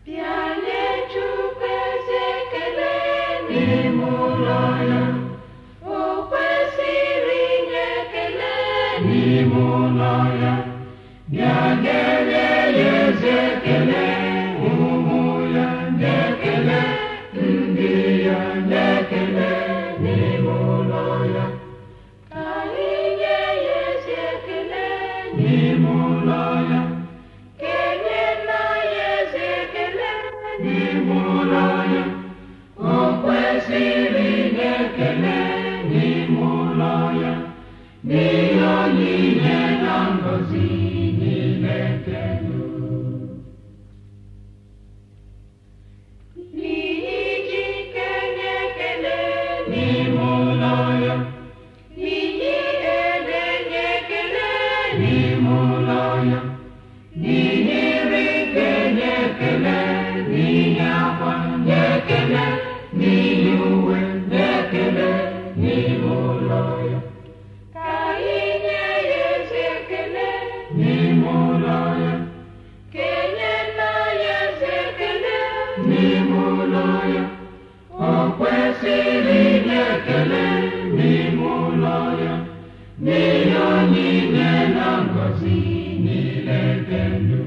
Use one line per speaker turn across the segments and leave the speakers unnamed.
bịa nye Chukwu eze ekele n'ime ụlọ ya o kwesịrị inye ekele n'ime ụlọ ya bịa nye ya eze ekele ụmụ ya nye ekele ndị ya nye ekele n'ime ụlọ ya ka anyị nye ya ezi ekele n'ime ụlọ ya kenye nna ya ezi ekele n'ime ụlọ ya o kwesịrị inye ekele n'ime ụlọ ya n'ihe onyinye na ngọzi niile nke ndụ n'ihi ji kenye ekele n'ime ụlọ ya n'ihi ede nye ekele n'ime ụlọ ya n'ihi nri kenye ekele n'ihi akwa nye ekele n'ihi uwe nye ekele n'ime ụlọ ya ka anyị nye ya ezi ekele n'ime ụlọ ya kenye nna ya ezi ekele n'ime ụlọ ya o kwesịrị inye ekele n'ime ụlọ ya n'ihe onyinye na ngọzi niile nke ndụ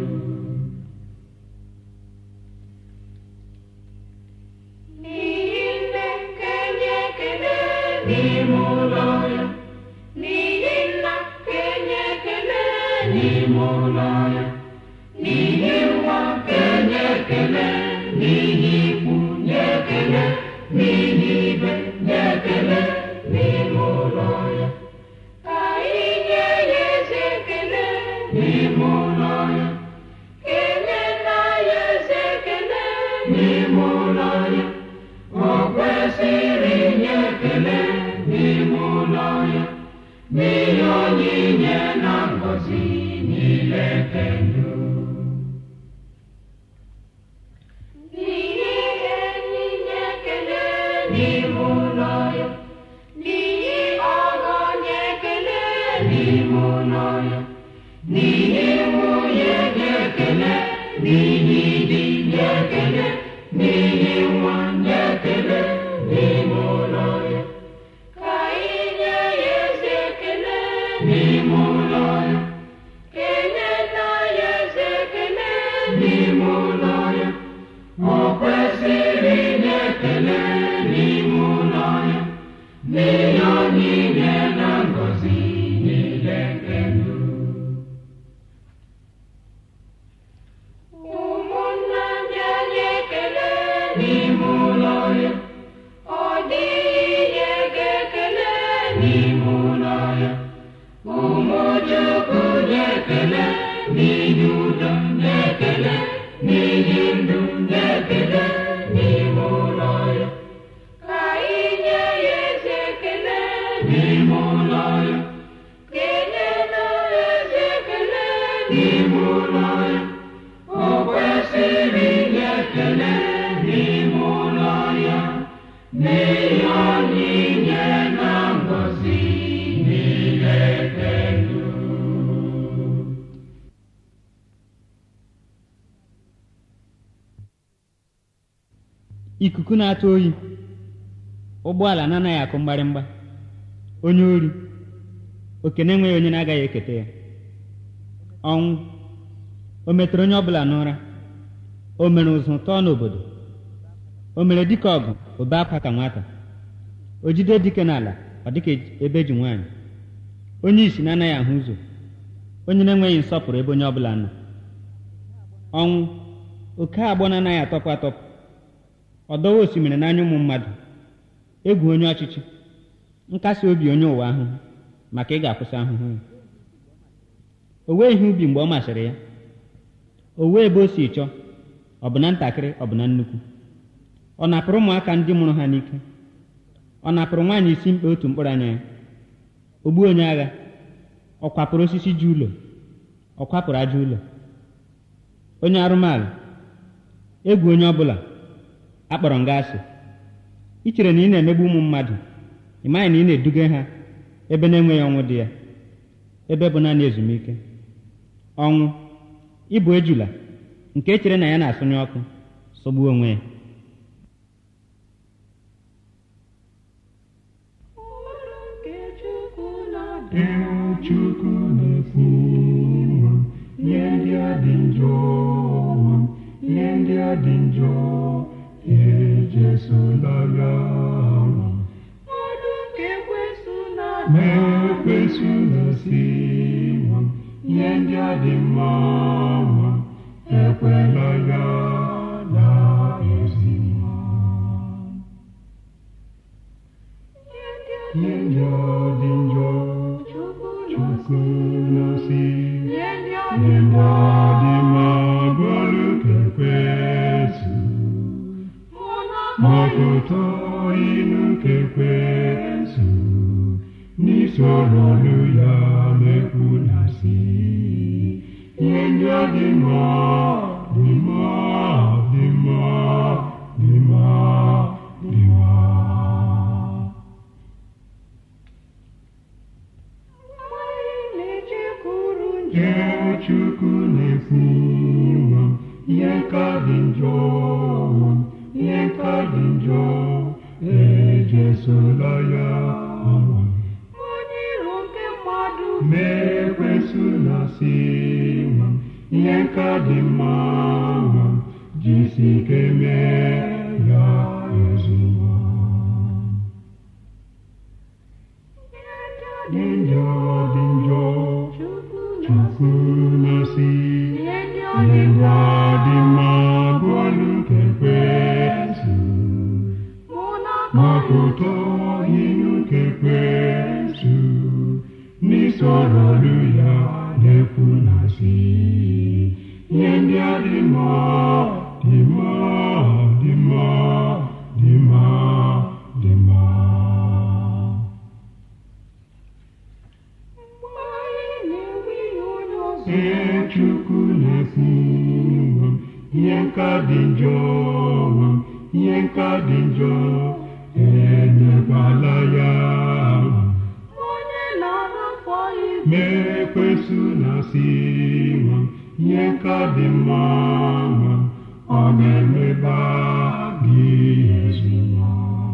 n'ihi nne kenye ekele n'ime ụlọ ya n'ihi nna kenye ekele n'ime ụlọ ya n'ihi nwa kenye ekele n'ihi ikwu nye ekele n'ihi ibe nye ekele n'ime ụlọ ya ka anyị nye ya ezi ekele n'ime ụlọ ya kenye nna ya ezi ekele n'ime ụlọ ya o kwesịrị inye ekele n'ime ụlọ ya n'ihe onyinye na ngọzi niile nke ndụ n'ihi enyi nye ekele n'ime ụlọ ya n'ihi ọgọ nye ekele n'ime ụlọ ya n'ihi nwunye nye ekele n'ihi di nye ekele n'ihi nwa nye ekele n'ime ụlọ ya ka anyị nye ya ezi ekele n'ime ụlọ ya kenye nna ya ezi ekele n'ime ụlọ ya o kwesịrị inye ekele n'ime ụlọ ya n'ihe onyinye na ngọzi niile nke ndụ ụmụnna ndị anyị ekele n'ime ụlọ ya ọ dịghị ihe ga-ekele n'ime ụlọ ya ụmụ Chukwu na-ekele n'ihi udo na-ekele n'ihi ndụ na-ekele n'ime ụlọ ya ka anyị nye ya ezi ekele n'ime ụlọ ya kenye na ezi ekele n'ime ụlọ ya o kwesịrị inye ekele n'ime ụlọ ya n'ihe onyinye na ngọzi niile nke ndụ
ikuku na-atụ oyi ụgbọala na-anaghị akụ mgbarịmgba onye ori oke na-enweghị onye na-agaghị eketa ya ọnwụ o metụrụ onye ọbụla n'ụra o mere ụzụ tọọ n'obodo o mere dike ọgụ obe akwa ka nwata o jide dike n'ala ọ dịka ebe ji nwaanyị onye isi na-anaghị ahụ ụzọ onye na-enweghị nsọpụrụ ebe onye ọbụla nọ ọnwụ oke agbọ na-anaghị atọpụ atọpụ ọdọwa osimiri n'anya ụmụ mmadụ egwu onye ọchịchị nkasi obi onye ụwa ahụhụ maka ị ga-akwụsị ahụhụ ya o wee ihe ubi mgbe ọ masịrị ya o wee ebe o si chọọ ọ bụ na ntakịrị ọ bụ na nnukwu ọ napụrụ ụmụaka ndị mụrụ ha n'ike ọ napụrụ nwaanyị isi mkpa otu mkpụrụ anya ya o gbuo onye agha ọ kwapụrụ osisi ji ụlọ ọ kwapụrụ aja ụlọ onye arụmaala egwu onye ọbụla akpọrọ nga asị ị chere na ị na-emegbu ụmụ mmadụ ị maghị na ị na-eduga ha ebe na-enweghị ọnwụ dị ya ebe bụ naanị ezumike ọnwụ ịbụ ejula nke echere na ya na-asụnye ọkụ sọgbuo onwe ya
Ọrụ nke Chukwu na-adị
Ee, Chukwu na-ekwu ụwa, ihe ndị a dị njọ ụwa, ihe ndị a dị njọ ejesola ya ụwa.
Ọrụ nke Ekwensu na-adị
Ma ekwensu na-asị ụwa, ihe ndị a dị mma ụwa, ekwela ya na ezi mma.
Ihe ndị a
Ihe ndị a dị njọ
Chukwu
Chukwu
na-asị
na-asị
Ihe ndị a dị
Ndị
mma
dị mma bụrụ ka ekwensu
mụ na
mapụta inu ka ekwensu n'isoro ọrụ ya na-ekwu na si ihe ndị a dị mma dị mma dị mma dị mma dị mma
Anyị na-echekwuru nje
Ee, Chukwu na-ekwu ụwa, ihe nka dị njọ ụwa, ihe nka dị njọ ejesola ya ụwa.
onye iro nke mmadụ
Ma ekwensu na-asị ụwa, ihe nka dị mma ụwa, jisi ike mee ya ezigbo. Dị njọ dị njọ
Chukwu
Chukwu
na-asị
na-asị
ihe ndị a
Ihe
dị
ndị
mma
a dị mma bụ ọlụ nke ekwensu
mụ na
mapụta inu nke ekwensu n'isoro ọlụ ya na-ekwu na si ihe ndị a dị mma dị mma dị mma dị mma dị mma
mgbe anyị na-enwe ihe onye ọzọ
Ee, Chukwu na-ekwu ụwa, ihe nka dị njọ ụwa, ihe nka dị njọ enyekwala ya ụwa.
onye na-arapụ ibe
Ma ekwensu na-asị ụwa, ihe nka dị mma ụwa, ọ na-emeba gị ezi nwa.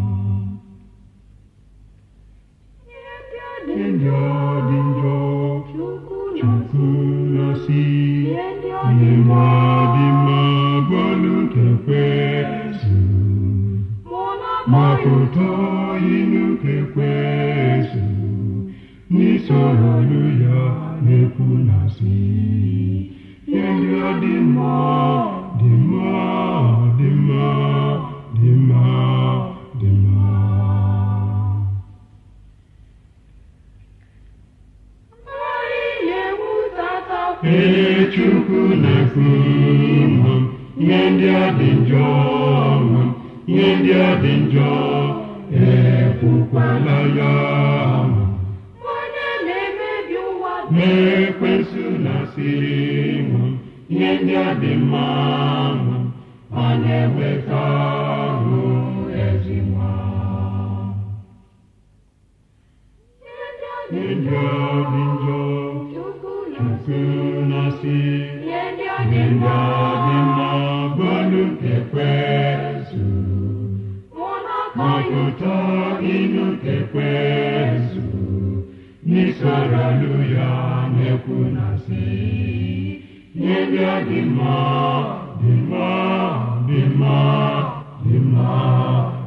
ihe ndị a dị
Ihe ndị a dị njọ
Chukwu
Chukwu
na-asị
na-asị
ihe ndị a
Ihe
dị mma
dị mma bụ ọlụ nke ekwensu
mụ na
mapụta inu nke ekwensu n'isoro ọlụ ya na-ekwu na si ihe ndị a dị mma dị mma dị mma dị mma dị mma
anyị na-ewutata
Ee, Chukwu na-ekwu ụwa, ihe ndị a dị njọ ụwa, ihe ndị a dị njọ ekwukwala ya ụwa.
onye na-emebi ụwa
Ma ekwensu na-asị ụwa, ihe ndị a dị mma ụwa, ọ na-eweta ọrụ ezi nwa.
ihe ndị a
Ihe
dị
ndị a dị njọ
Chukwu
Chukwu
na-asị
na-asị
ihe ndị a
Ihe
dị
ndị
mma
a dị mma bụ ọlụ nke ekwensu
mụ na
mapụta inu nke ekwensu n'isoro ọlụ ya na-ekwu na si ihe ndị a dị mma dị mma dị mma dị mma